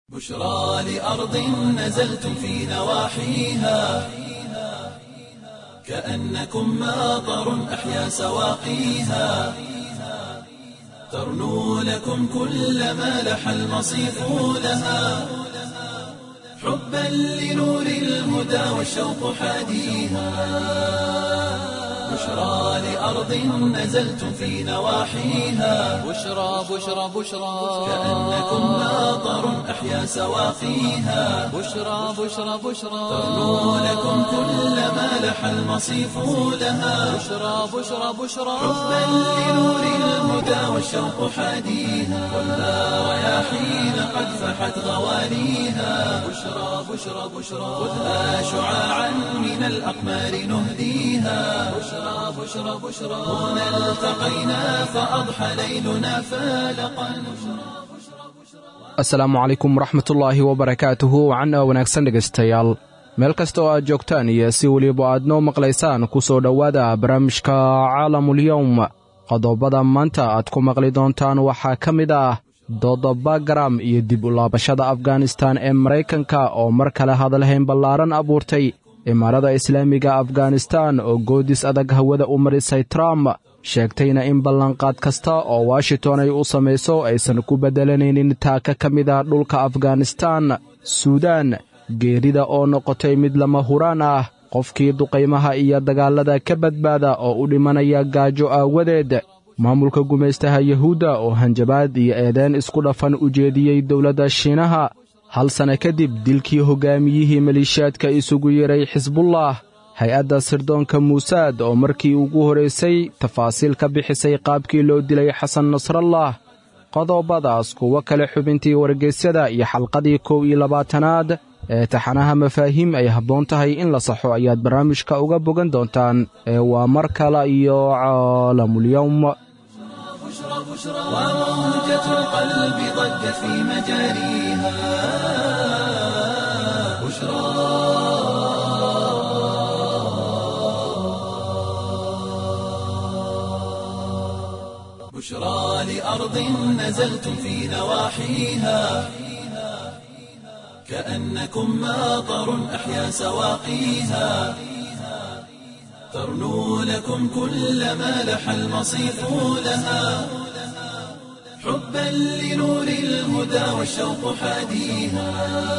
بشرى لأرض نزلتم في نواحيها كأنكم ماطر أحيا سواقيها ترنو لكم كل ما لح المصيف لها حبا لنور الهدى والشوق حاديها بشرى لأرض نزلتم في نواحيها بشرى بشرى بشرى كأنكم ماطر أحيا سواقيها بشرى بشرى بشرى ترنو لكم كل ما لح المصيف لها بشرى بشرى بشرى حبا لنور الهدى والشوق حاديها والنار رياحين قد فحت غوانيها بشرى بشرى بشرى خذها شعاعا من الأقمار نهديها بشرى بشرى بشرى هنا التقينا فأضحى ليلنا فالقا asalaamu calaykum waraxmatullaahi wabarakaatuhu wacan wanaagsan dhegaystayaal meel kasta oo aad joogtaan iyo si weliba aad noo maqlaysaan ku soo dhowaada barnaamijka caalamulyowm qodobada maanta aad ku maqli doontaan waxaa ka mid ah dooda bagaram iyo dib u laabashada afganistan ee maraykanka oo mar kale hadalhayn ballaaran abuurtay imaarada islaamiga afganistan oo goodis adag hawada u marisay trump sheegtayna in ballanqaad kasta oo washington ay u samayso aysan ku beddelanaynin taaka ka mid ah dhulka afganistan suudaan geerida oo noqotay mid lama huraan ah qofkii duqaymaha iyo dagaallada ka badbaada oo u dhimanaya gaajo aawadeed maamulka gumaystaha yuhuudda oo hanjabaad iyo eedeen isku dhafan u jeediyey dowladda shiinaha hal sanno kadib dilkii hoggaamiyihii maliishaadka isugu yeray xisbullah hay-adda sirdoonka muusaad oo markii ugu horraysay tafaasiil ka bixisay qaabkii loo dilay xasan nasrallah qodobadaas kuwo kale xubintii wargeysyada iyo xalqadii kow iyo labaatanaad ee taxanaha mafaahiim ay habboon tahay in la saxo ayaad barnaamijka uga bogan doontaan ee waa mar kale iyo caalamulyowm وموجة القلب ضجت في مجاريها بشرى بشرى لأرض نزلتم في نواحيها كأنكم ماطر أحيا سواقيها ترنو لكم كل ما لح المصيف لها حبا لنور الهدى والشوق حاديها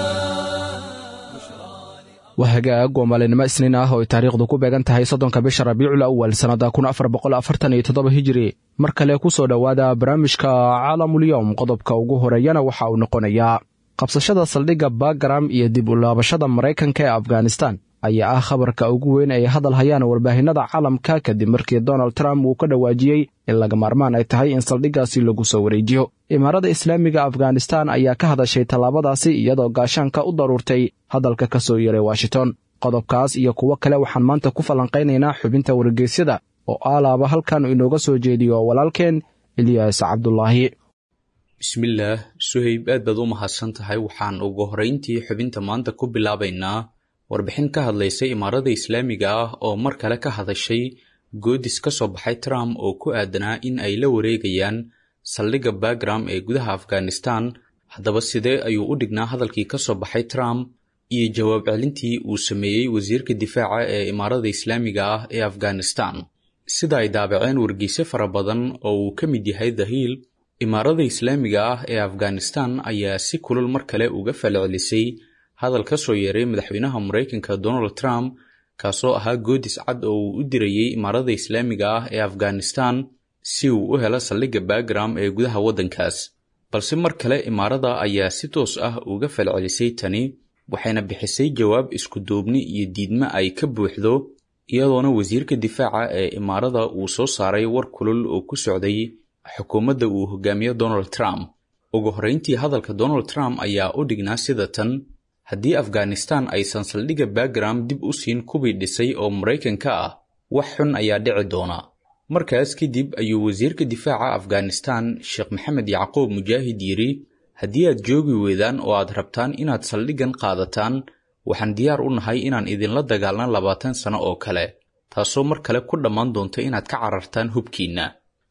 waa hagaag waa maalinimo isniin ah oo ay taariikhdu ku beegan tahay soddonka bisha rabiicul awal sannadda kun afar boqol afartan iyo toddoba hijiri mar kale ku soo dhowaada barnaamijka caalamulyowm qodobka ugu horeeyana waxa uu noqonayaa qabsashada saldhigga bagaram iyo dib u laabashada maraykanka ee afganistan ayaa ah khabarka ugu weyn ay hadal hayaan warbaahinada caalamka kadib markii donald trump uu ka dhawaajiyey in laga maarmaan ay tahay in saldhiggaasi lagu soo wareejiyo imaarada islaamiga afganistan ayaa ka hadashay tallaabadaasi iyadoo gaashaanka u daruurtay hadalka ka soo yeeray washington qodobkaas iyo kuwo kale waxaan maanta ku falanqaynaynaa xubinta wargeysyada oo aalaaba halkan inooga soo jeediyo walaalkeen eliyas cabdulaahi bismillaah suhayb aad baad u mahadsan tahay waxaan ugu horrayntii xubinta maanta ku bilaabaynaa warbixin ka hadlaysa imaarada islaamiga ah oo mar kale ka hadashay goodis ka soo baxay trump oo ku aadanaa in ay la wareegayaan saldhigga bagram ee gudaha afghanistan haddaba sidee ayuu u dhignaa hadalkii ka soo baxay trump iyo jawaab celintii uu sameeyey wasiirka difaaca ee imaarada islaamiga ah ee afghanistan sida ay daabaceen wargeyse fara badan oo uu ka mid yahay dahiil imaarada islaamiga ah ee afghanistan ayaa si kulul mar kale uga falcelisay hadal ka soo yeeray madaxweynaha maraykanka donald trump kaasoo ahaa goodis cad oo uu u dirayey imaarada islaamiga ah ee afghanistan si uu u helo saldhigga bagram ee gudaha waddankaas balse mar kale imaarada ayaa si toos ah uga falcelisay tani waxayna bixisay jawaab isku duubni iyo diidmo ay ka buuxdo iyadoona wasiirka difaaca ee imaarada uu soo saaray war kulul oo ku socday xukuumadda uu hogaamiyo donald trump ugu horrayntii hadalka donald trump ayaa u dhignaa sida tan haddii afghanistan aysan saldhigga bagram dib u siin kubii dhisay oo maraykanka ah wax xun ayaa dhici doona markaas kadib ayuu wasiirka difaaca afghanistan sheekh maxamed yacquub mujaahid yidhi haddii aad joogi weydaan oo aad rabtaan inaad saldhiggan qaadataan waxaan diyaar u nahay inaan idinla dagaalna labaatan sano oo kale taasoo mar kale ku dhammaan doonta inaad ka carartaan hubkiinna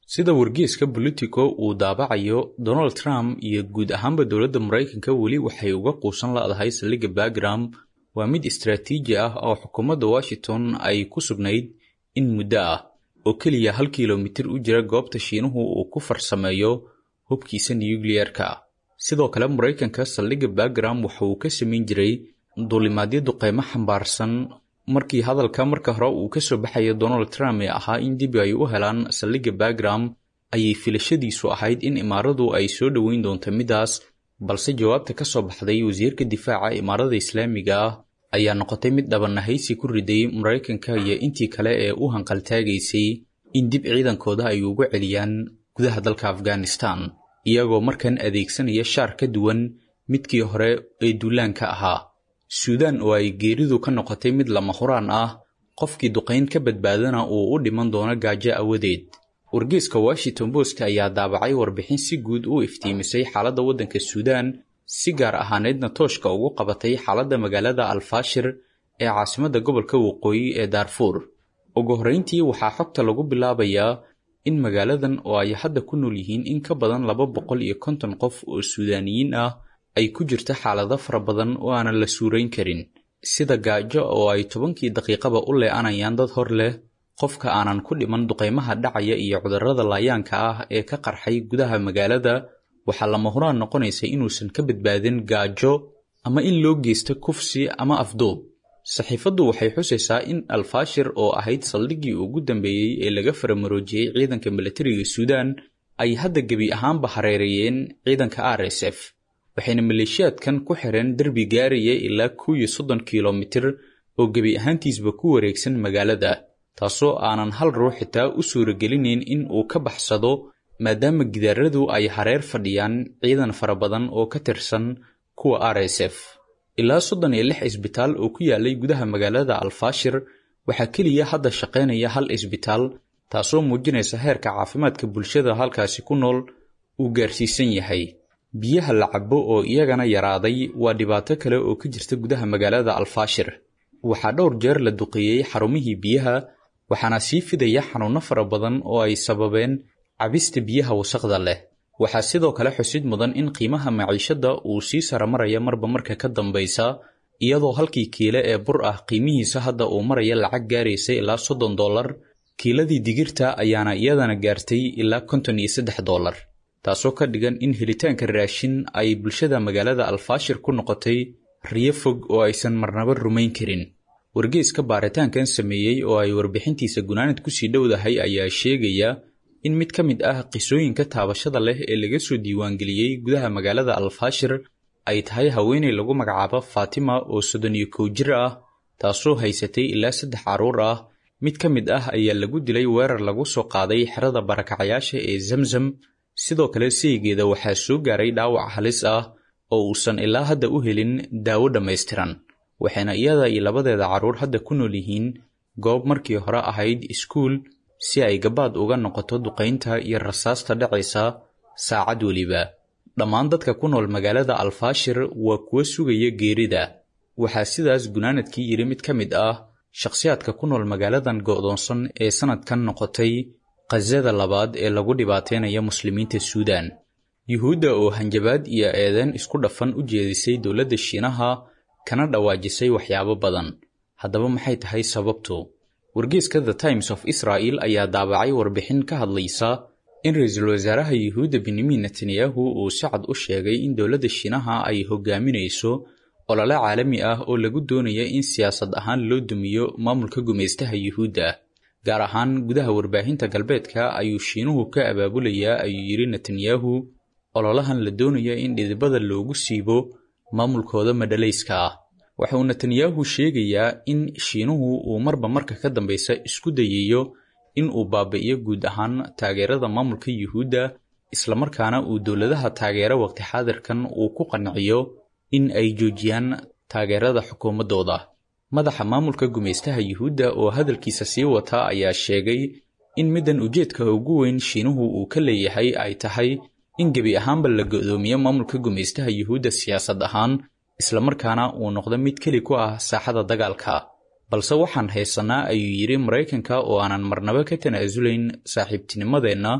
sida wargeeska bolitico uu daabacayo donald trump iyo guud ahaanba dowladda maraykanka weli waxay uga quusan la'dahay saldhigga bagram waa mid istaraatiiji ah oo xukuumadda washington ay ku sugnayd in muddo ah oo keliya hal kilomitir u jira goobta shiinuhu uu ku farsameeyo hubkiisa nuyukliyerka sidoo kale maraykanka saldhigga bagram waxa uu ka samayn jiray duulimaadyo duqeymo xambaarsan markii hadalka marka hore uu ka soo baxaya donald trump ee ahaa in dib ay u helaan saldhigga bagram ayay filashadiisu ahayd in imaaradu ay soo dhoweyn doonto midaas balse jawaabta ka soo baxday wasiirka difaaca imaarada islaamiga ah ayaa noqotay mid dhabanahaysi ku riday maraykanka iyo intii kale ee u hanqaltaagaysay in dib ciidankooda ay ugu celiyaan gudaha dalka afghanistan iyagoo markan adeegsanaya shaar ka duwan midkii hore ee duulaanka ahaa suudaan oo ay geeridu ka noqotay mid lama huraan ah qofkii duqayn ka badbaadana uu u dhiman doono gaajo awadeed wargeeska washington post ayaa daabacay warbixin si guud u iftiimisay xaaladda waddanka suudaan si gaar ahaaneedna tooshka ugu qabatay xaaladda magaalada alfaashir ee caasimadda gobolka waqooyi ee daarfuur ugu horrayntii waxaa xogta lagu bilaabayaa in magaaladan oo ay hadda ku nool yihiin in ka badan laba boqol iyo konton qof oo suudaaniyiin ah ay ku jirto xaalado fara badan oo aanan la suurayn karin sida gaajo oo ay tobankii daqiiqaba u lee'anayaan dad hor leh qofka aanan ku dhiman duqaymaha dhacaya iyo cudurrada laayaanka ah ee ka qarxay gudaha magaalada waxaa lama huraan noqonaysa inuusan ka badbaadin gaajo ama in loo geysto kufsi ama afduub saxiifaddu waxay xusaysaa in alfaashir oo ahayd saldhiggii ugu dambeeyey ee laga faramaroojiyey ciidanka milatariga suudaan ay hadda gebi ahaanba hareereeyeen ciidanka r s f waxayna maleeshiyaadkan ku xireen derbi gaaraya ilaa kow iyo soddon kilomitir oo gebi ahaantiisba ku wareegsan magaalada taasoo aanan hal ruux xitaa u suuragelinayn in uu ka baxsado maadaama gidaaradu ay hareer fadhiyaan ciidan fara badan oo ka tirsan kuwa r s f ilaa soddon iyo lix isbitaal oo ku yaalay gudaha magaalada alfaashir waxaa keliya hadda shaqaynaya hal isbitaal taasoo muujinaysa heerka caafimaadka bulshada halkaasi ku nool uu gaarsiisan yahay biyaha la cabo oo iyagana yaraaday waa dhibaato kale oo ka jirta gudaha magaalada alfaashir waxaa dhowr jeer la duqeeyey xarumihii biyaha waxaana sii fidaya xanuunno fara badan oo ay sababeen cabista biyaha wasaqda leh waxaa sidoo kale xusid mudan in qiimaha maciishadda uu sii saramaraya marba marka ka dambaysa iyadoo halkii kiile ee bur ah qiimihiisa hadda uu maraya lacag gaaraysa ilaa soddon dollar kiiladii digirta ayaana iyadana gaartay ilaa konton iyo saddex dollar taasoo ka dhigan in helitaanka raashin ay bulshada magaalada alfaashir ku noqotay riyo fog oo aysan marnaba rumayn karin wargeeska baaritaankan sameeyey oo ay warbixintiisa gunaanad kusii dhowdahay ayaa sheegaya in mid ka mid ah qisooyinka taabashada leh ee laga soo diiwaangeliyey gudaha magaalada alfaashir ay tahay haweenay lagu magacaabo faatima oo soddon iyo kow jir ah taasoo haysatay ilaa saddex carruur ah mid ka mid ah ayaa lagu dilay weerar lagu soo qaaday xerada barakacayaasha ee zamzam sidoo kale saygeeda waxaa soo gaaray dhaawac halis ah oo uusan ilaa hadda u helin daawo dhammaystiran waxayna iyada iyo labadeeda carruur hadda ku nool yihiin goob markii hore ahayd iskuul si ay gabaad uga noqoto duqaynta iyo rasaasta dhacaysa saacad weliba dhammaan dadka ku nool magaalada alfaashir waa kuwa sugaya geerida waxaa sidaas gunaanadkii yidhi mid ka mid ah shakhsiyaadka ku nool magaaladan go'doonsan ee sannadkan noqotay khasada labaad ee lagu dhibaataynaya muslimiinta suudaan yuhuudda oo hanjabaad iyo eedeen isku dhafan u jeedisay dowladda shiinaha kana dhawaajisay waxyaabo badan haddaba maxay tahay sababtu wargeeska the times of israel ayaa daabacay warbixin ka hadlaysa in ra-iisul wasaaraha yuhuudda benyamin netanyahu uu si cad u sheegay in dowladda shiinaha ay hogaaminayso olole caalami ah oo lagu doonaya in siyaasad ahaan loo dumiyo maamulka gumaystaha yuhuudda gaar ahaan gudaha warbaahinta galbeedka ayuu shiinuhu ka abaabulayaa ayuu yidhi netanyahu ololahan la doonaya in dhidibada loogu siibo maamulkooda madhalayska ah waxa uu netanyahu sheegayaa in shiinuhu uu marba marka ka dambaysa isku dayayo in uu baabi'iyo guud ahaan taageerada maamulka yuhuudda islamarkaana uu dowladaha taageera waqti xaadirkan uu ku qanciyo in ay joojiyaan taageerada xukuumaddooda madaxa maamulka gumaystaha yuhuudda oo hadalkiisa sii wata ayaa sheegay in middan ujeedka ugu weyn shiinuhu uu ka leeyahay ay tahay in gebi ahaanba la go'doomiyo maamulka gumaystaha yuhuudda siyaasad ahaan islamarkaana uu noqdo mid keli ku ah saaxada dagaalka balse waxaan haysannaa ayuu yidhi maraykanka oo aanan marnaba ka tanaasulayn saaxiibtinimadeenna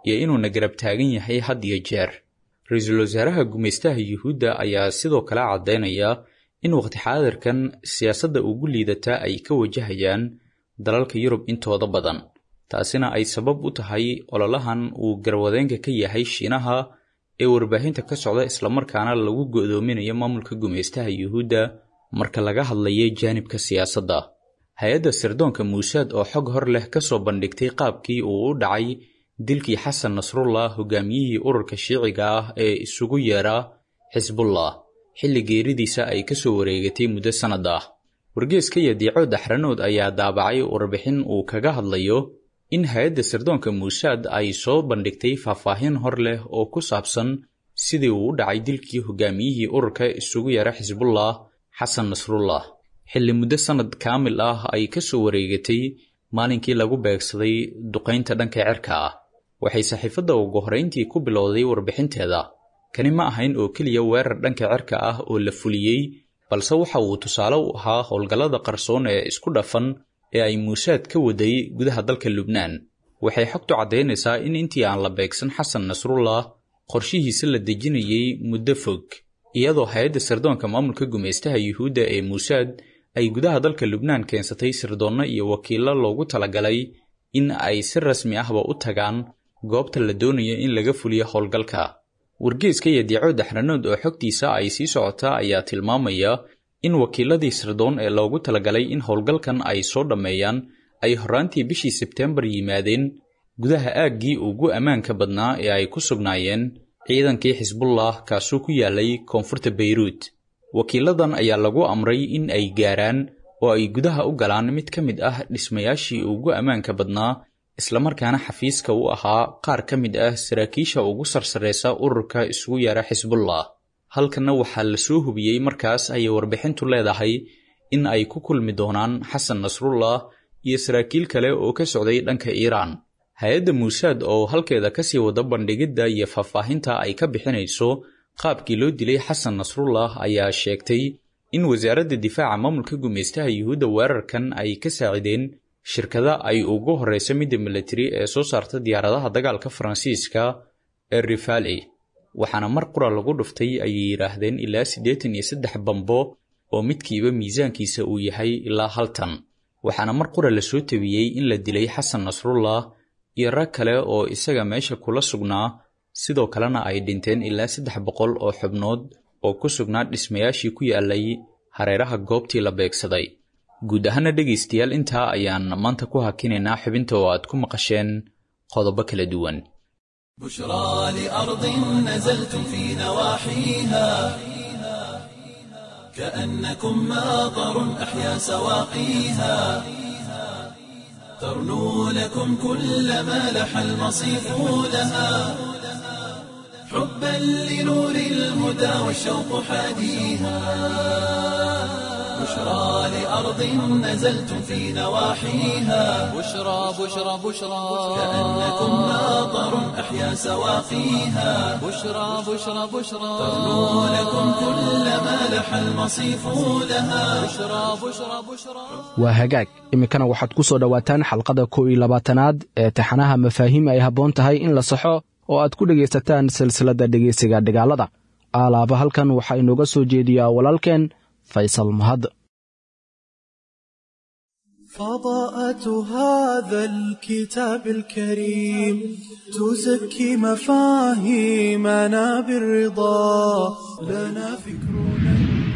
iyo inuuna garab taagan yahay had iyo jeer ra-iisul wasaaraha gumaystaha yuhuudda ayaa sidoo kale caddaynaya in waqti xaadirkan siyaasadda ugu liidataa ay ka wajahayaan dalalka yurub intooda badan taasina ay sabab u tahay ololahan uu garwadeenka ka yahay shiinaha ee warbaahinta ka socda islamarkaana lagu go'doominayo maamulka gumaystaha yuhuudda marka laga hadlayo jaanibka siyaasadda hay-adda sirdoonka muusaad oo xog hor leh ka soo bandhigtay qaabkii uu u dhacay dilkii xasan nasrullah hogaamiyihii ururka shiiciga ah ee isugu yeera xisbullah xilli geeridiisa ay ka soo wareegatay muddo sannad ah wargeeska iyo diico daxranood ayaa daabacay warbixin uu kaga hadlayo in hay-adda sirdoonka muusaad ay soo bandhigtay faahfaahin hor leh oo ku saabsan sidii uu u dhacay dilkii hogaamiyihii ururka isugu yeera xisbullah xasan nasrullah xilli muddo sannad kaamil ah ay ka soo wareegatay maalinkii lagu beegsaday duqaynta dhanka cirka ah waxay saxiifadda ugu horrayntii ku bilowday warbixinteeda kani ma ahayn oo keliya weerar dhanka cirka ah oo la fuliyey balse waxa uu tusaale u ahaa howlgallada qarsoon ee isku dhafan ee ay muusaad ka waday gudaha dalka lubnaan waxay xogtu caddaynaysaa in intii aan la beegsan xasan nasrullah qorshihiisa la dejinayey muddo fog iyadoo hay-adda sirdoonka maamulka gumaystaha yuhuudda ee muusaad ay gudaha dalka lubnaan keensatay sirdoonno iyo wakiillo loogu talagalay in ay si rasmi ahba u tagaan goobta la doonayo in laga fuliyo howlgalka wargeeska iyo diico daxranood oo xogtiisa ay sii socotaa ayaa tilmaamaya in wakiiladii sirdoon ee loogu talagalay in howlgalkan ay soo dhammeeyaan ay horraantii bishii sebteembar yimaadeen gudaha aaggii ugu ammaanka badnaa ee ay ku sugnaayeen ciidankii xisbullah kaasuu ku yaalay koonfurta beyruut wakiiladan ayaa lagu amray in ay gaaraan oo ay gudaha u galaan mid ka mid ah dhismayaashii ugu ammaanka badnaa islamarkaana xafiiska u ahaa qaar ka mid ah saraakiisha ugu sarsaraysa ururka isugu yeera xisbullah halkanna waxaa la soo hubiyey markaas ayay warbixintu leedahay in ay ku kulmi doonaan xasan nasrullah iyo saraakiil kale oo ka socday dhanka iiraan hay-adda muusaad oo halkeeda kasii wada bandhigidda iyo faahfaahinta ay ka bixinayso qaabkii loo dilay xasan nasrullah ayaa sheegtay in wasaaradda difaaca maamulka gumaystaha yuhuudda weerarkan ay ka saacideen shirkada ay ugu horreysa midda militari ee soo saarta diyaaradaha dagaalka faransiiska ee rivali waxaana mar qura lagu dhuftay ayay yidhaahdeen ilaa siddeetan iyo saddex bambo oo midkiiba miisaankiisa uu yahay ilaa hal tan waxaana mar qura la soo tabiyey in la dilay xasan nasrullah iyo rag kale oo isaga meesha kula sugnaa sidoo kalena ay dhinteen ilaa saddex boqol oo xubnood oo ku sugnaa dhismayaashii ku yaalay hareeraha goobtii la beegsaday guud ahaana dhegaystayaal intaa ayaan maanta ku hakinaynaa xubinta oo aad ku maqasheen qodobo kala duwan بشرى لأرض نزلتم في نواحيها كأنكم ماطر أحيا سواقيها ترنو لكم كل ما لح المصيف لها حبا لنور الهدى والشوق حاديها بشرى لأرض نزلتم في نواحيها بشرى بشرى بشرى كأنكم ماطر أحيا سواقيها بشرى بشرى بشرى ترنو لكم كل ما لح المصيف لها بشرى بشرى بشرى waa hagaag iminkana waxaad ku soo dhowaataan xalqada kow iyo labaatanaad ee taxanaha mafaahiim ay habboon tahay in la saxo oo aad ku dhegaysataan silsiladda dhegaysiga dhigaalada aalaaba halkan waxaa inooga soo jeediyaa walaalkeen faysal mahad فضاءة هذا الكتاب الكريم تزكي مفاهيمنا بالرضا لنا فكرنا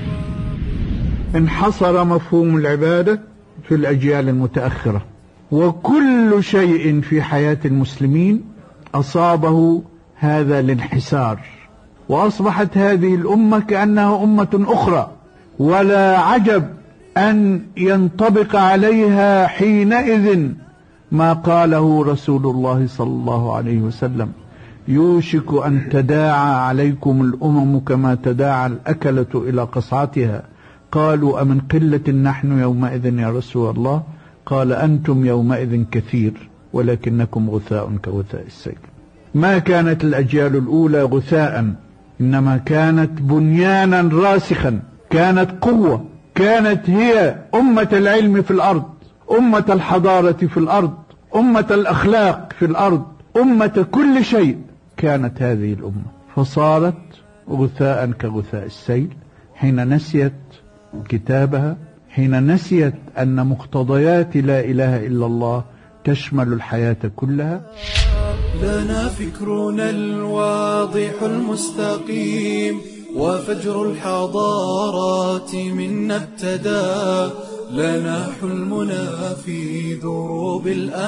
انحصر مفهوم العبادة في الأجيال المتأخرة وكل شيء في حياة المسلمين أصابه هذا الانحسار وأصبحت هذه الأمة كأنها أمة أخرى ولا عجب أن ينطبق عليها حينئذ ما قاله رسول الله صلى الله عليه وسلم يوشك أن تداعى عليكم الأمم كما تداعى الأكلة إلى قصعتها قالوا أمن قلة نحن يومئذ يا رسول الله قال أنتم يومئذ كثير ولكنكم غثاء كغثاء السيل ما كانت الأجيال الأولى غثاء إنما كانت بنيانا راسخا كانت قوة كانت هي أمة العلم في الأرض أمة الحضارة في الأرض أمة الأخلاق في الأرض أمة كل شيء كانت هذه الأمة فصارت غثاء كغثاء السيل حين نسيت كتابها حين نسيت أن مقتضيات لا إله إلا الله تشمل الحياة كلها لنا فكرنا الواضح المستقيم وفجر الحضارات منا ابتدى لنا حلمنا في دروب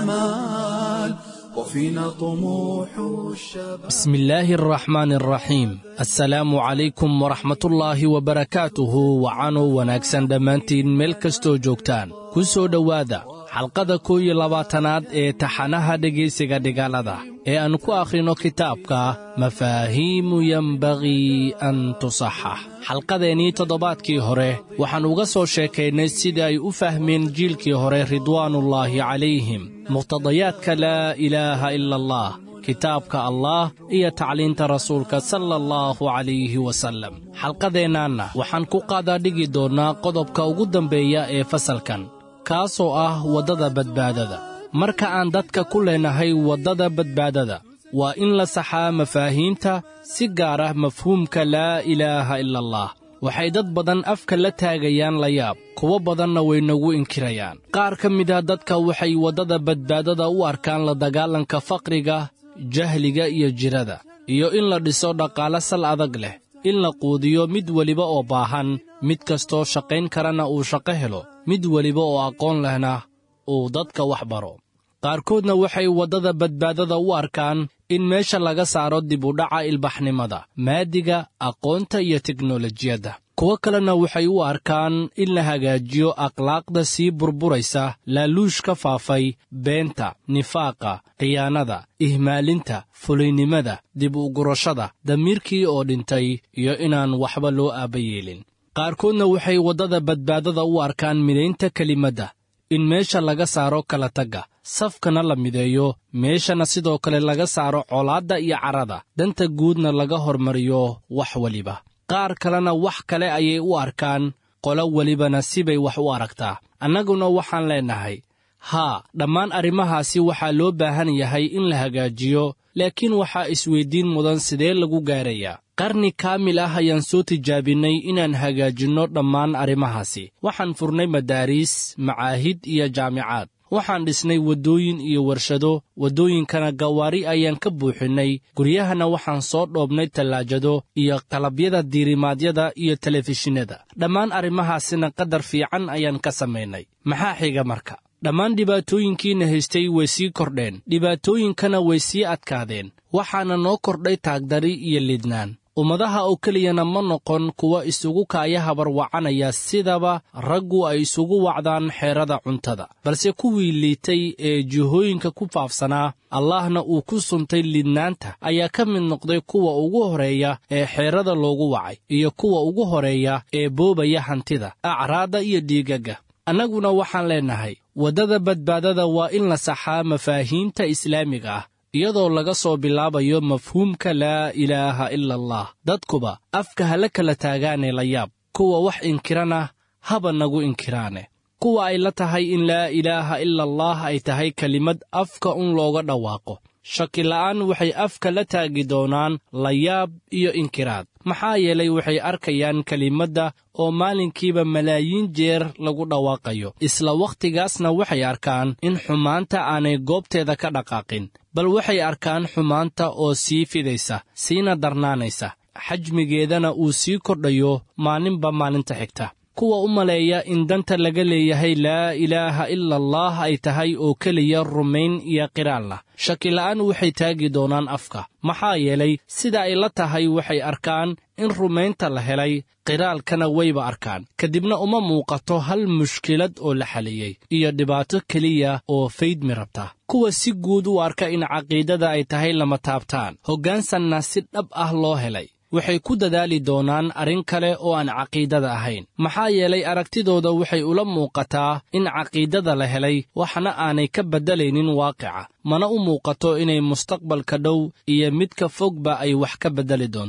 الأمال وفينا طموح الشباب بسم الله الرحمن الرحيم السلaamu calaykum waraxmatullaahi wabarakaatuhu wacanuu wanaagsan dhammaantiin meel kastoo joogtaan ku soo dhowaada xalqada kow iyo labaatanaad ee taxanaha dhegaysiga dhigaalada ee aan ku akhrino kitaabka mafaahiimu yembagii an tusaxax xalqadeennii toddobaadkii hore waxaan uga soo sheekaynay sidai ay u fahmeen jiilkii hore ridwaanullaahi calayhim muqtadayaadka laa ilaaha ila allah kitaabka allah iyo tacliinta rasuulka sala allahu calayhi wasallam xalqadeennaanna waxaan ku qaadaa dhigi doonnaa qodobka ugu dambeeya ee fasalkan kaasoo ah waddada badbaadada marka aan dadka ku leenahay waddada badbaadada waa in la saxaa mafaahiimta si gaar ah mafhuumka laa ilaaha ila allah waxay dad badan afka la taagayaan la yaab kuwo badanna way nagu inkirayaan qaar ka mid ah dadka waxay waddada badbaadada u arkaan la dagaalanka faqriga jahliga iyo jirada iyo in la dhiso dhaqaale sal adag leh in la quudiyo mid weliba oo baahan mid kastoo shaqayn karana uu shaqo helo mid weliba oo aqoon lehna uu dadka wax baro qaarkoodna waxay waddada badbaadada u arkaan in meesha laga saaro dib u dhaca ilbaxnimada maadiga aqoonta iyo teknolojiyadda kuwo kalena waxay u arkaan in la hagaajiyo akhlaaqda sii burburaysa laaluush ka faafay beenta nifaaqa khiyaanada ihmaalinta fuliynimada dib u gurashada damiirkii oo dhintay iyo inaan waxba loo aaba yeelin qaarkoodna waxay waddada badbaadada u arkaan midaynta kelimadda in meesha laga saaro kala tagga safkana la mideeyo meeshana sidoo kale laga saaro colaadda iyo carrada danta guudna laga hormariyo wax weliba qaar kalena wax kale ayay u arkaan qolo welibana sibay wax u aragtaa annaguna waxaan leennahay haa dhammaan arrimahaasi waxaa loo baahan yahay in la hagaajiyo laakiin waxaa isweyddiin mudan sidee lagu gaarayaa qarni kaamil ah ayaan soo tijaabinnay inaan hagaajinno dhammaan arrimahaasi waxaan furnay madaariis macaahid iyo jaamicaad waxaan dhisnay waddooyin iyo warshado waddooyinkana gawaari ayaan ka buuxinnay guryahana waxaan soo dhoobnay tallaajado iyo qalabyada diirimaadyada iyo telefishinada dhammaan arrimahaasina qadar fiican ayaan ka samaynay maxaa xiga marka dhammaan dhibaatooyinkiina haystay way sii kordheen dhibaatooyinkana way sii adkaadeen waxaana noo kordhay taagdari iyo lidnaan ummadaha oo keliyana ma noqon kuwa isugu kaaya habarwacanaya sidaba raggu ay isugu wacdaan xeerada cuntada balse kuwii liitay ee jihooyinka ku faafsanaa allahna uu ku suntay lidnaanta ayaa ka mid noqday kuwa ugu horeeya ee xeerada loogu wacay iyo kuwa ugu horeeya ee boobaya hantida acraadda iyo dhiigagga annaguna waxaan leennahay waddada badbaadada waa in la saxaa mafaahiimta islaamiga ah iyadoo laga soo bilaabayo mafhuumka laa ilaaha ila allah dadkuba afka hala kala taagaane la yaab kuwa wax inkirana haba nagu inkiraane kuwa ay la tahay in laa ilaaha ila allah ay tahay kelimad afka un looga dhawaaqo shakila'aan waxay afka la taagi doonaan layaab iyo inkiraad maxaa yeelay waxay arkayaan kelimadda oo maalinkiiba malaayiin jeer lagu dhawaaqayo isla wakhtigaasna waxay arkaan in xumaanta aanay goobteeda ka dhaqaaqin bal waxay arkaan xumaanta oo sii fidaysa siina darnaanaysa xajmigeedana uu sii kordhayo maalinba maalinta xigta kuwa u maleeya in danta laga leeyahay laa ilaaha ila allah ay tahay oo keliya rumayn iyo qiraalna shakila'aan waxay taagi doonaan afka maxaa yeelay sida ay la tahay waxay arkaan in rumaynta la helay qiraalkana wayba arkaan kadibna uma muuqato hal mushkilad oo la xaliyey iyo dhibaato keliya oo faydmi rabta kuwa si guud u arka in caqiidada ay tahay lama taabtaan hoggaansanna si dhab ah loo helay waxay ku dadaali doonaan arrin kale oo aan caqiidada ahayn maxaa yeelay aragtidooda waxay ula muuqataa in caqiidada la helay waxna aanay ka beddelaynin waaqica mana u muuqato inay mustaqbalka dhow iyo midka fogba ay wax ka beddeli doonto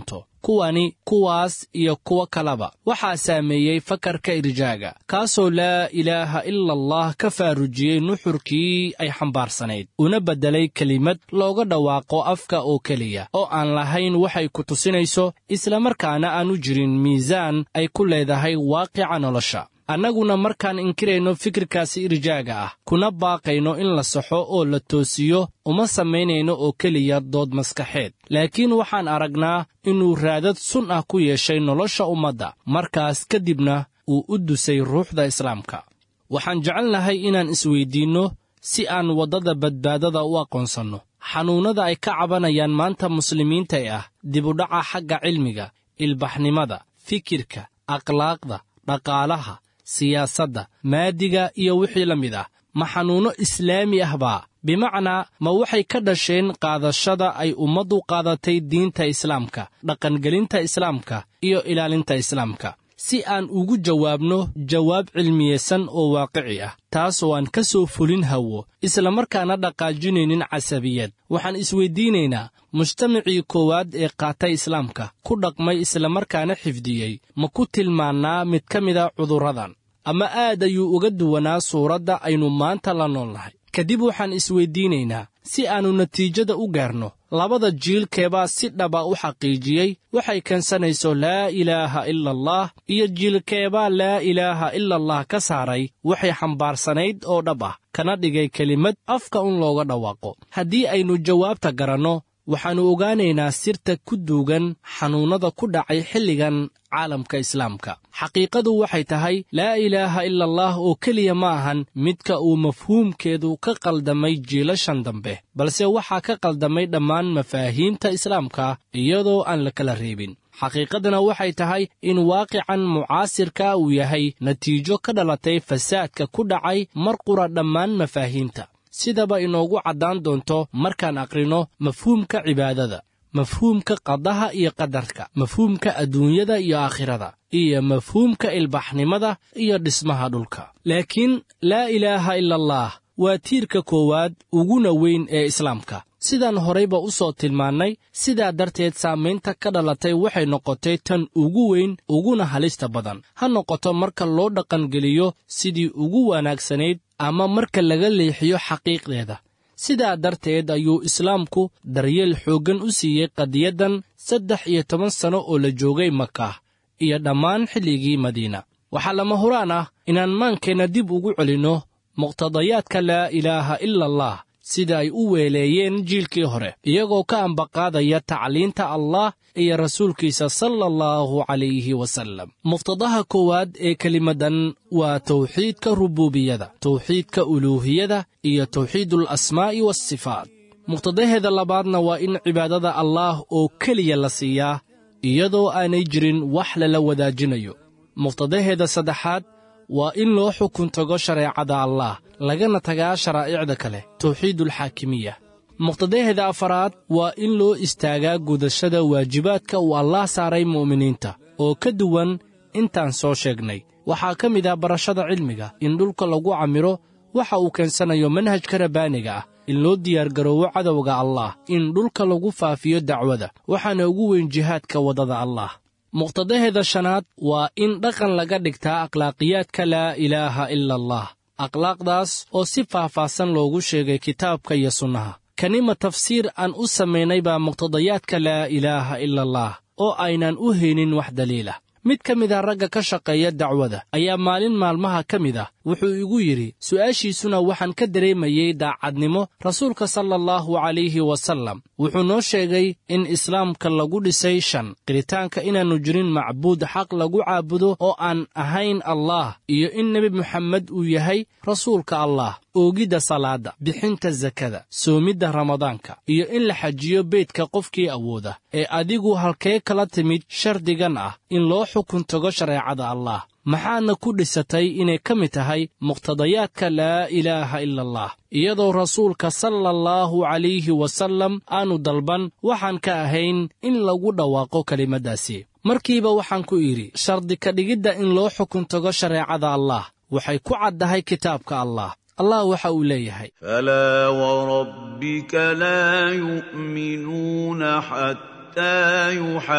kuwani kuwaas iyo kuwo kaleba waxaa saameeyey fakarka irjaaga kaasoo laa ilaaha ila allah ka faarujiyey nuxurkii ay xambaarsanayd una beddelay kelimad looga dhawaaqo afka oo keliya oo aan lahayn waxay ku tusinayso islamarkaana aan u jirin miisaan ay ku leedahay waaqica nolosha annaguna markaan inkirayno fikirkaasi irjaaga ah kuna baaqayno in la saxo oo la toosiyo uma samaynayno oo keliya dood maskaxeed laakiin waxaan aragnaa inuu raadad sun ah ku yeeshay nolosha ummadda markaas kadibna uu u dusay ruuxda islaamka waxaan jecelnahay inaan isweyddiinno si aan waddada badbaadada u aqoonsanno xanuunnada ay ka cabanayaan maanta muslimiinta ee ah dibudhaca xagga cilmiga ilbaxnimada fikirka akhlaaqda dhaqaalaha siyaasadda maadiga iyo wixii la mid ah ma xanuunno islaami ah baa bimacnaa ma waxay ka dhasheen qaadashada ay ummaddu qaadatay diinta islaamka dhaqangelinta islaamka iyo ilaalinta islaamka si aan ugu jawaabno jawaab cilmiyeysan oo waaqici ah taas oo aan ka soo fulin hawo islamarkaana dhaqaajinaynin casabiyad waxaan isweyddiinaynaa mujtamacii koowaad ee qaatay islaamka ku dhaqmay islamarkaana xifdiyey ma ku tilmaannaa mid ka mida cudurradan ama aad ayuu uga duwanaa suuradda aynu maanta la noolnahay kadib waxaan isweyddiinaynaa si aannu natiijada u gaarno labada jiilkeebaa si dhaba u xaqiijiyey waxay keensanayso laa ilaaha ila allah iyo jiilkeebaa laa ilaaha ila allah ka saaray waxay xambaarsanayd oo dhab ah kana dhigay kelimad afka un looga dhawaaqo haddii aynu jawaabta garanno waxaannu ogaanaynaa sirta ku duugan xanuunnada ku dhacay xilligan caalamka islaamka xaqiiqadu waxay tahay laa ilaaha ila allah oo keliya ma ahan midka uu mafhuumkeedu ka qaldamay jiilashan dambe balse waxaa ka qaldamay dhammaan mafaahiimta islaamka iyadoo aan la kala reebin xaqiiqadana waxay tahay in waaqican mucaasirka uu yahay natiijo ka dhalatay fasaadka ku dhacay mar qura dhammaan mafaahiimta sidaba inoogu caddaan doonto markaan aqrino mafhuumka cibaadada mafhuumka qadaha iyo qadarka mafhuumka adduunyada iyo aakhirada iyo mafhuumka ilbaxnimada iyo dhismaha dhulka laakiin laa ilaaha ila allah waa tiirka koowaad uguna weyn ee islaamka sidaan horayba u soo tilmaannay sidaa darteed saamaynta ka dhalatay waxay noqotay tan ugu weyn uguna halista badan ha noqoto marka loo dhaqangeliyo sidii ugu wanaagsanayd ama marka laga leexiyo xaqiiqdeeda sidaa darteed ayuu islaamku daryeel xooggan u siiyey qadiyaddan saddex iyo toban sanno oo la joogay makah iyo dhammaan xilligii madiina waxaa lama huraan ah inaan maankeenna dib ugu celinno muqtadayaadka laa ilaaha ila allah sida ay u weeleeyeen jiilkii hore iyagoo ka ambaqaadaya tacliinta allah iyo rasuulkiisa sala allahu calayhi wasallam muqtadaha koowaad ee kelimaddan waa tawxiidka rubuubiyada tawxiidka uluuhiyada iyo tawxiidul asmaa'i waasifaat muqtadaheeda labaadna waa in cibaadada allaah oo keliya la siiyaa iyadoo aanay jirin wax lala wadaajinayo muqtadaheeda saddexaad waa in loo xukun tago shareecada allaah lagana tagaa sharaa'icda kale tawxiidulxaakimiya muqtadaheeda afaraad waa in loo istaagaa gudashada waajibaadka uu allaah saaray mu'miniinta oo ka duwan intaan soo sheegnay waxaa ka mid ah barashada cilmiga in dhulka lagu camiro waxa uu keensanayo manhajka rabbaaniga ah in loo diyaargaroowo cadowga allaah in dhulka lagu faafiyo dacwada waxaana ugu weyn jihaadka waddada allaah muqtadaheeda shanaad waa in dhaqan laga dhigtaa akhlaaqiyaadka laa ilaaha ila allah akhlaaqdaas oo si faahfaahsan loogu sheegay kitaabka iyo sunnaha kanima tafsiir aan u samaynay baa muqtadayaadka laa ilaaha ila allah oo aynan u haynin wax daliilah mid ka mid ah ragga ka shaqeeya dacwada ayaa maalin maalmaha ka mid ah wuxuu igu yidhi su'aashiisuna waxaan ka dareemayey daacadnimo rasuulka sala allahu calayhi wasallam wuxuu noo sheegay in islaamka lagu dhisay shan qiritaanka inaannu jirin macbuud xaq lagu caabudo oo aan ahayn allah iyo in nebi moxamed uu yahay rasuulka allah oogidda salaadda bixinta sakada soomidda ramadaanka iyo in la xajiyo beydka qofkii awooda ee adigu halkee kala timid shardigan ah in loo xukun tago shareecada allah maxaadna ku dhisatay inay ka mid tahay muqtadayaadka laa ilaaha ila allah iyadoo rasuulka sala allahu calayhi wasallam aanu dalban waxaan ka ahayn in lagu dhawaaqo kelimaddaasi markiiba waxaan ku idhi shardi ka dhigidda in loo xukun tago shareecada allah waxay ku caddahay kitaabka allah allah waxa uu leeyahay فلا وربك لا يؤمنون حتى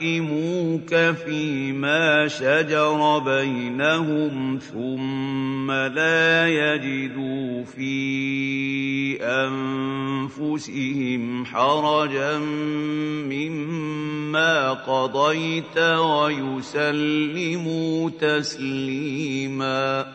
يحكموك فيما شجر بينهم ثم لا يجدوا في انفسهم حرجا مما قضيت ويسلموا تسليما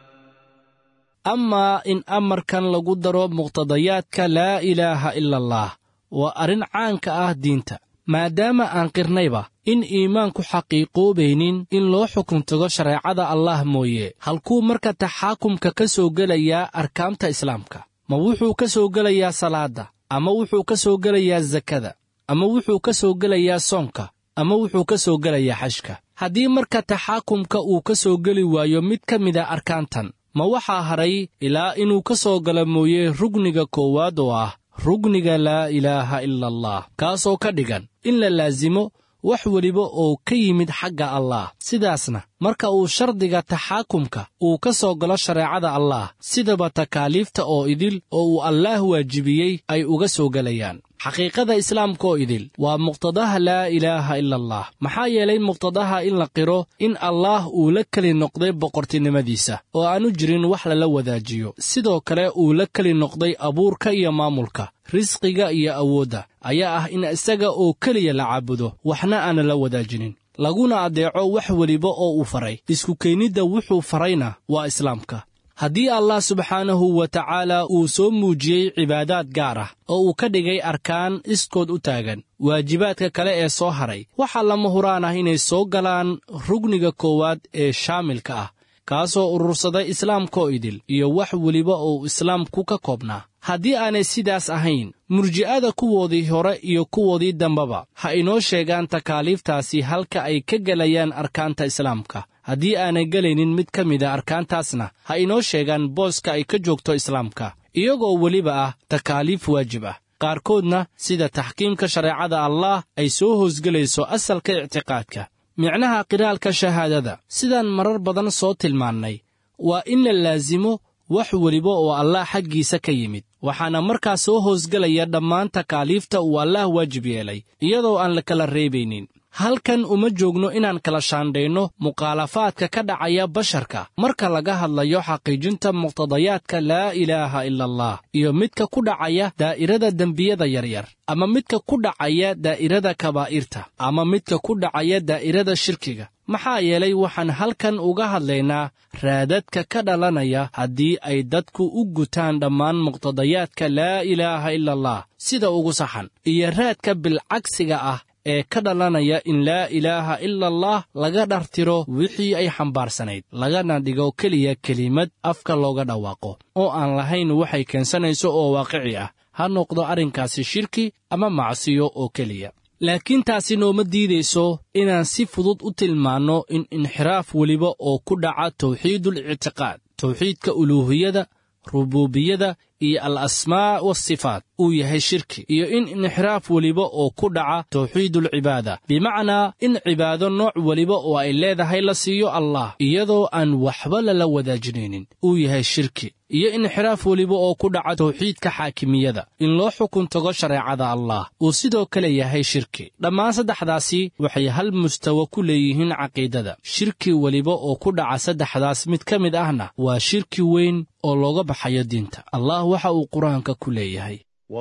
amaa in amarkan lagu daro muqtadayaadka laa ilaaha ila allah waa arrin caanka ah diinta maadaama aan qirnayba in iimaanku xaqiiqoobaynin in loo xukun tago shareecada allah mooye halkuu marka taxaakumka ka soo gelayaa arkaanta islaamka ma wuxuu ka soo gelayaa salaadda ama wuxuu ka soo gelayaa sakada ama wuxuu ka soo gelayaa soonka ama wuxuu ka soo gelayaa xashka haddii marka taxaakumka uu ka soo geli waayo mid ka mida arkaantan ma waxaa haray ilaa inuu ka soo gala mooye rugniga koowaad oo ah rugniga laa ilaaha ila allah kaasoo ka dhigan in la laasimo wax weliba oo ka yimid xagga allah sidaasna marka uu shardiga taxaakumka uu ka soo galo shareecada allah sidaba takaaliifta oo idil oo uu allaah waajibiyey ay uga soo gelayaan xaqiiqada islaamka oo idil waa muqtadaha laa ilaaha ila allah maxaa yeelay muqtadaha in la qiro in allaah uu la keli noqday boqortinimadiisa oo aanu jirin wax lala wadaajiyo sidoo kale uu la keli noqday abuurka iyo maamulka risqiga iyo awoodda ayaa ah in isaga oo keliya la caabudo waxna aana la wadaajinin laguna addeeco wax weliba oo uu faray isku keennidda wuxuu farayna waa islaamka haddii allah subxaanahu wa tacaala uu soo muujiyey cibaadaad gaar ah oo uu ka dhigay arkaan iskood u taagan waajibaadka kale ee soo haray waxaa lama huraan ah inay soo galaan rugniga koowaad ee shaamilka ah kaasoo urursaday islaamkaoo idil iyo wax weliba oo islaamku ka koobnaa haddii aanay sidaas ahayn murji'ada kuwoodii hore iyo kuwoodii dambeba ha inoo sheegaan takaaliiftaasi halka ay ka gelayaan arkaanta islaamka haddii aanay gelaynin mid ka mida arkaantaasna ha inoo sheegaan booska ay ka joogto islaamka iyagoo weliba ah takaaliif waajib ah qaarkoodna sida taxkiimka shareecada allaah ay soo hoosgelayso asalka ictiqaadka micnaha qiraalka shahaadada sidaan marar badan soo tilmaannay waa in la laasimo wax weliba oo allaah xaggiisa ka yimid waxaana markaa soo hoosgelaya dhammaan takaaliifta uu allaah waajib yeelay iyadoo aan la kala reebaynin halkan uma joogno inaan kala shaandhayno mukhaalafaadka ka dhacaya basharka marka laga hadlayo xaqiijinta muqtadayaadka laa ilaaha ila allah iyo midka ku dhacaya daa'irada dembiyada yaryar ama midka ku dhacaya daa'irada kabaa'irta ama midka ku dhacaya daa'irada shirkiga maxaa yeelay waxaan halkan uga hadlaynaa raadadka ka dhalanaya haddii ay dadku u gutaan dhammaan muqtadayaadka laa ilaaha ila allah sida ugu saxan iyo raadka bilcagsiga ah ee ka dhalanaya in laa ilaaha ila allah laga dhartiro wixii ay xambaarsanayd lagana dhigo keliya kelimad afka looga dhawaaqo oo aan lahayn waxay keensanayso oo waaqici ah ha noqdo arrinkaasi shirki ama macsiyo oo keliya laakiin taasi nooma diidayso inaan si fudud u tilmaanno in inxiraaf weliba oo ku dhaca tawxiidul ictiqaad tawxiidka uluuhiyada rubuubiyada iyo al asmaa wasifaat uu yahay shirki iyo in inxiraaf weliba oo ku dhaca tawxiidulcibaada bimacnaa in cibaado nooc weliba oo ay leedahay la siiyo allah iyadoo aan waxba lala wadaajinaynin uu yahay shirki iyo inxiraaf weliba oo ku dhaca tawxiidka xaakimiyada in loo xukun tago shareecada allah uu sidoo kale yahay shirki dhammaan saddexdaasi waxay hal mustawa ku leeyihiin caqiidada shirki weliba oo ku dhaca saddexdaas mid ka mid ahna waa shirki weyn oo looga baxayo diinta allah waxa uu qur-aanka ku leeyahay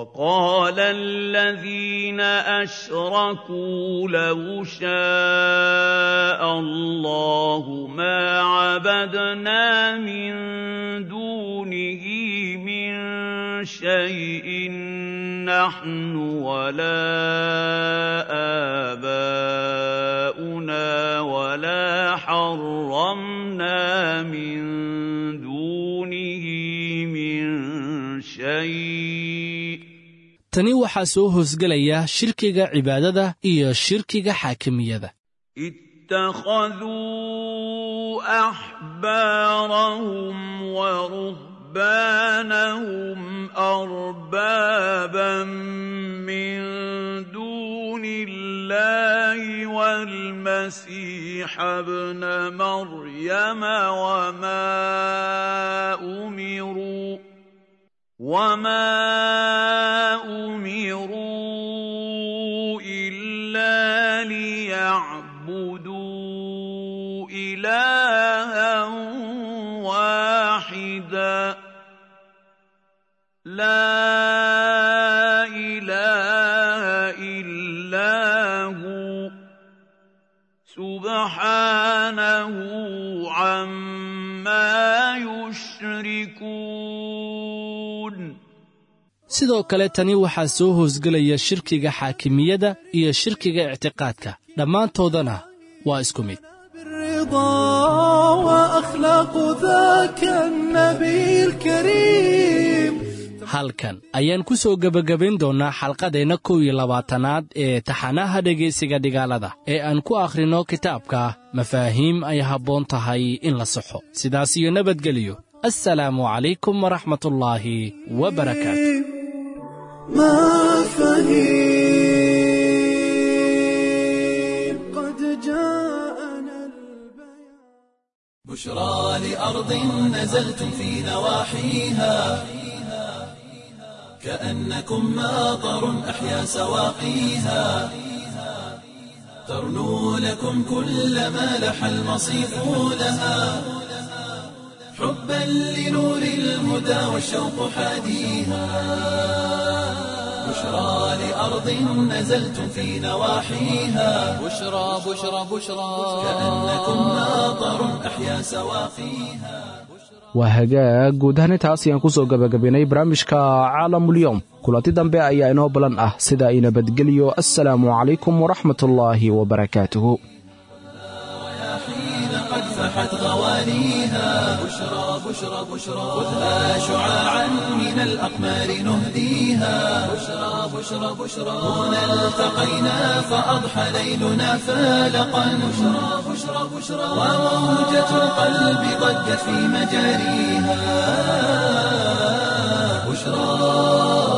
وقال الذين أشركوا لو شاء الله ما عبدنا من دونه من شيء نحن ولا آباؤنا ولا حرمنا من دونه من شيء tani waxaa soo hoosgelaya shirkiga cibaadada iyo shirkiga xaakimiyada اتخذوا احبارهم ورهبانهم اربابا من دون الله والمسيح ابن مريم وما امروا وما امروا الا ليعبدوا لا إله إلا هو سبحانه عما يشركون sidoo kale tani waxaa soo hoosgelaya shirkiga xaakimiyadda iyo shirkiga ictiqaadka dhammaantoodana waa isku mid بالرضا وأخلاق ذاك النبي الكريم halkan ayaan ku soo gebagabayn doonnaa xalqadeenna kow iyo labaatanaad ee taxanaha dhegaysiga dhigaalada ee aan ku akhrinno kitaabka mafaahiim ay habboon tahay in la saxo sidaas iyo nabadgeliyo assalaamu calaykum waraxmatullaahi wabarakaatu مفاهيم قد جاءنا البيان بشرى لأرض نزلتم في نواحيها كأنكم ماطر أحيا سواقيها ترنو لكم كل ما لح المصيف لها حبا لنور الهدى والشوق حاديها بشرى لأرض نزلتم في نواحيها بشرى بشرى بشرى كأنكم ماطر أحيا سواقيها waa hagaag guud ahaan intaas ayaan ku soo gebagabaynay barnaamijka caalamulyoom kulanti dambe ayaa inoo balan ah sida ay nabadgeliyo assalaamu calaykum waraxmatullaahi wabarakaatuhu حين قد فحت غوانيها بشرى بشرى بشرى خذها شعاعا من الأقمار نهديها بشرى بشرى بشرى هنا التقينا فأضحى ليلنا فالقا بشرى بشرى بشرى وموجة القلب ضجت في مجاريها بشرى